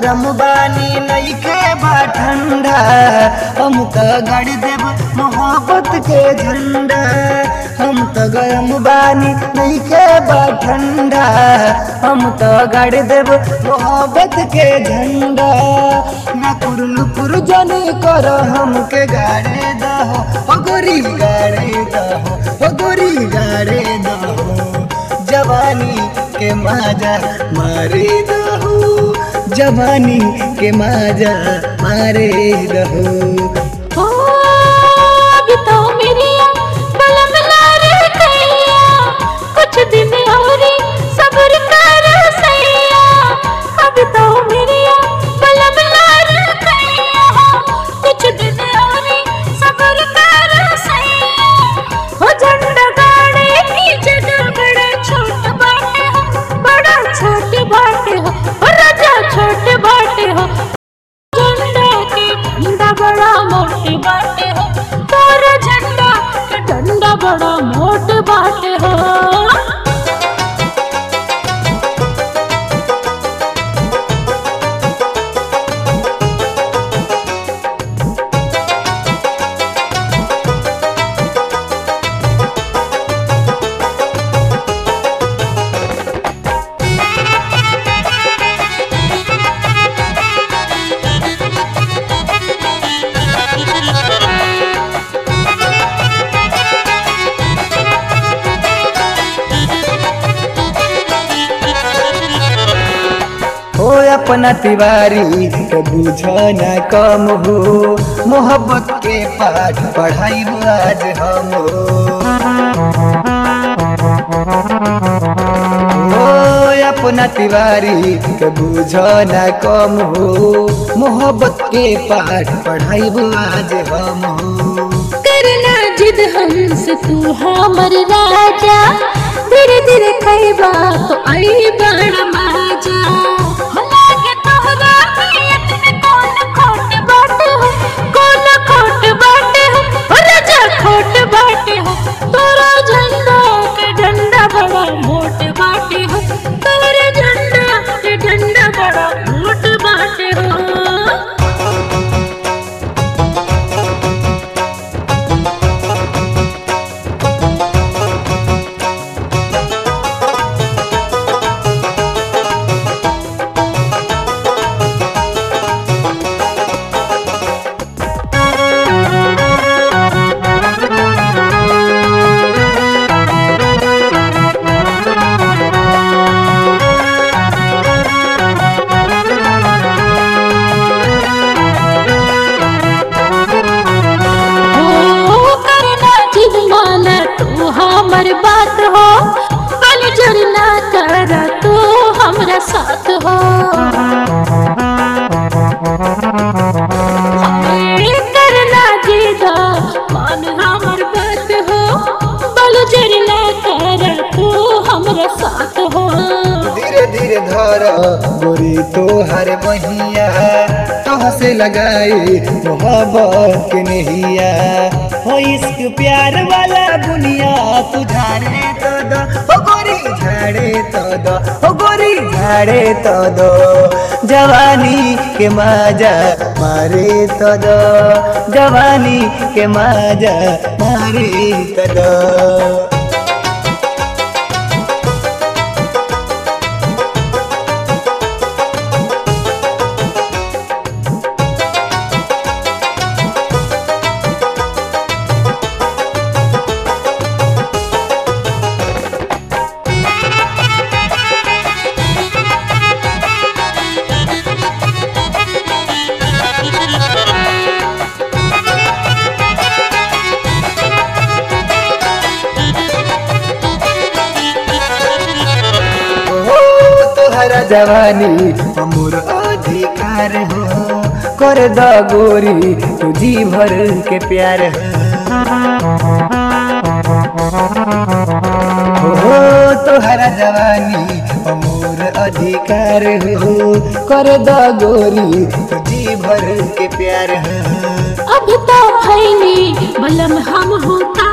गरम बानी नइखे बा ठंडा हम त गड़ देब मोहब्बत के झंडा हम त गरम बानी नइखे बा ठंडा हम त गड़ देब मोहब्बत के झंडा ना कुरलु कुर जाने कर हमके गाड़े दहो ओ गोरी गाड़े दहो ओ गोरी गाड़े दहो जवानी के माजा मारे दहो जवानी के माजा मारे दहो ओ अभी तो मेरी बलम ना रह गईया कुछ दिन और सब्र कर सैया अभी तो मेरी बलम ना रह गईया कुछ दिन और सब्र कर सैया हो झंडा गाड़े की जगह बड़ा छोट बाटे हो बड़ा छोट बाटे हो ओ राजा छोट बाटे हो झंडा के डंडा बड़ा मोटे बाटे हो तोरा झंडा के डंडा बड़ा मोटे बाटे हो हो अपना तिवारी तो बुझ न कम हो मोहब्बत के पाठ पढ़ाई आज हम हो अपना तिवारी तो बुझ न कम हो मोहब्बत के पाठ पढ़ाई आज हम हो करना जिद हमसे तू हमर राजा धीरे धीरे खैबा तो आई बड़ा मजा लागे तोहरा नियत में कौन खोट बाटे हो कौन खोट बाटे हो ओ राजा खोट बाटे हो तोरा झंडा के डंडा बड़ा मोट बाटे हो तोरा झंडा के डंडा बड़ा मोट बाटे हो हो करना जिद माना तू हमर बात हो बल जरना कर तू हमरा साथ हो हाय, करना जिद मान हमर बात हो बल जरना कर तू हमरा साथ हो धीरे धीरे धर गोरी तो हर बहिया तोह से लगाई मोहब्बत के नहिया हो इश्क प्यार वाला बुनिया तू झाड़े तो दो हो गोरी झाड़े तो दो हो गोरी झाड़े तो दो जवानी के माजा मारे तो दो जवानी के माजा मारे तो दो हो तोहरा जवानी अमूर अधिकार हो कर द गोरी तू जी भर के प्यार हो हो तोहरा जवानी अमूर अधिकार हो कर द गोरी तू जी भर के प्यार हो अब तो भैनी बलम हम होता